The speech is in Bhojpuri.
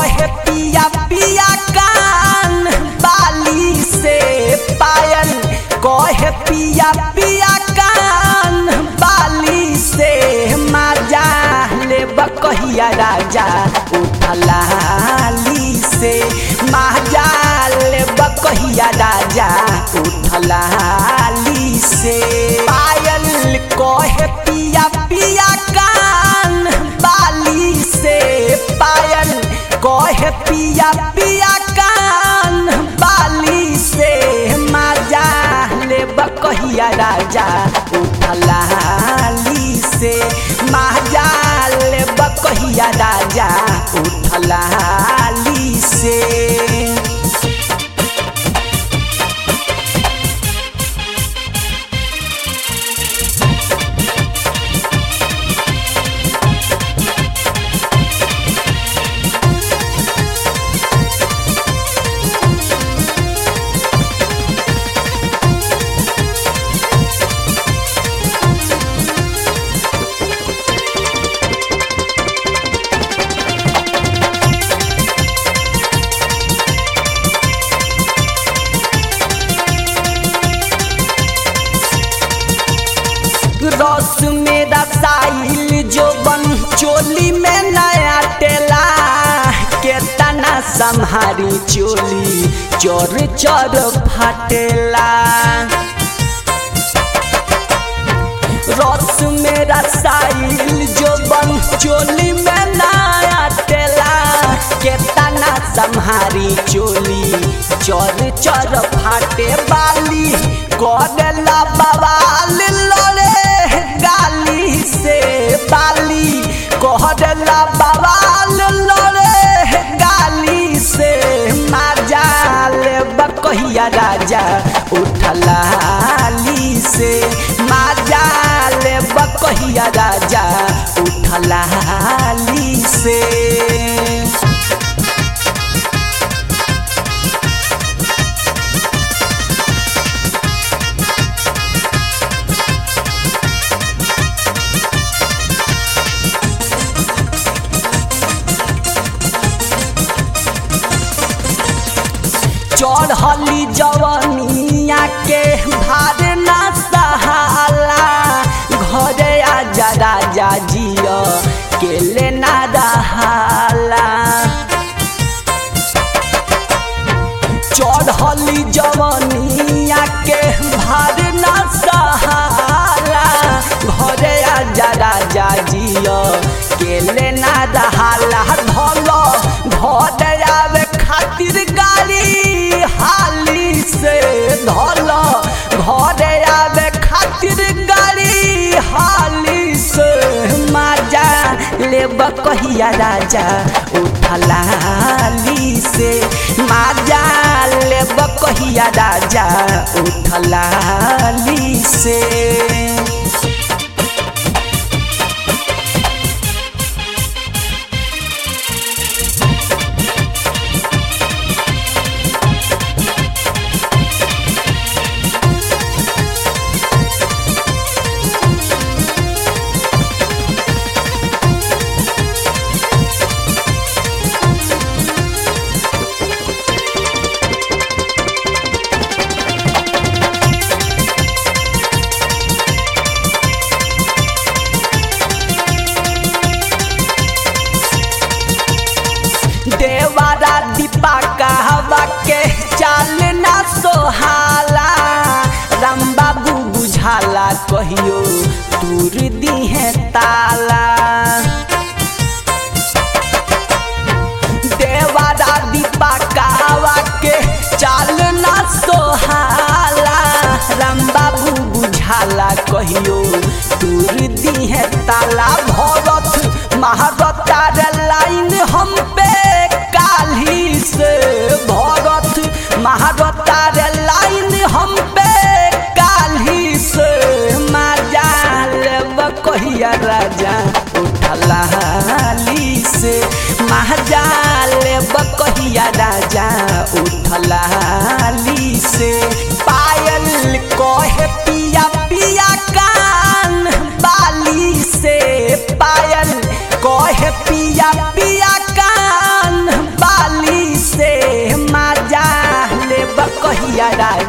कहे पिया पिया कान बाली से पायल कहे पिया पिया कान बाली से माजा ले बकहिया राजा उठलाली से माजा ले बकहिया राजा उठलाली से पायल कहे पिया पिया कान बाली से पायल कहे पिया पिया कान बाली से माजा ले बकहिया राजा उठलाली से माजा ले बकहिया राजा उठलाली से रस में रसाइल जो बन चोली में नया टेला के तना संहारी चोली चोर चोर फाटेला रस में रसाइल जो बन चोली में नया टेला के तना संहारी चोली चोर चोर फाटे बाली करेला बवाल लड़े गाली से बाली कहला बवाल लड़े गाली से माजाल बकहिया राजा उठलाली से माजाल बकहिया राजा उठलाली से चढ़ली जवनिया के भार ना सहाला घरे आजा राजा जिया के लेना रहाला चढ़ली जवनिया के भार ना सहाला घरे आजा राजा जिया के लेना रहाला धल घर आवे खातिर गाड़ी हाली से धल घर आवे खातिर गाड़ी हाली से माजा ले बकहिया राजा उठलाली से माजा ले बकहिया राजा उठलाली से देवारा दीपा कहवा के चाल ना सोहाला राम बाबू बुझाला कहियो दूर दिहे ताला देवारा दीपा कहवा के चाल ना सोहाला राम बाबू बुझाला कहियो दूर दिहे ताला भरत महारतार लाइन हम पे काली से भरत महारतार लाइन हम पे काली से माजाल बकहिया राजा उठलाली से महाजाल बकहिया राजा उठलाली से पायल कहे पिया पिया कान बाली से पायल कहे पिया पिया कान कहिया राजा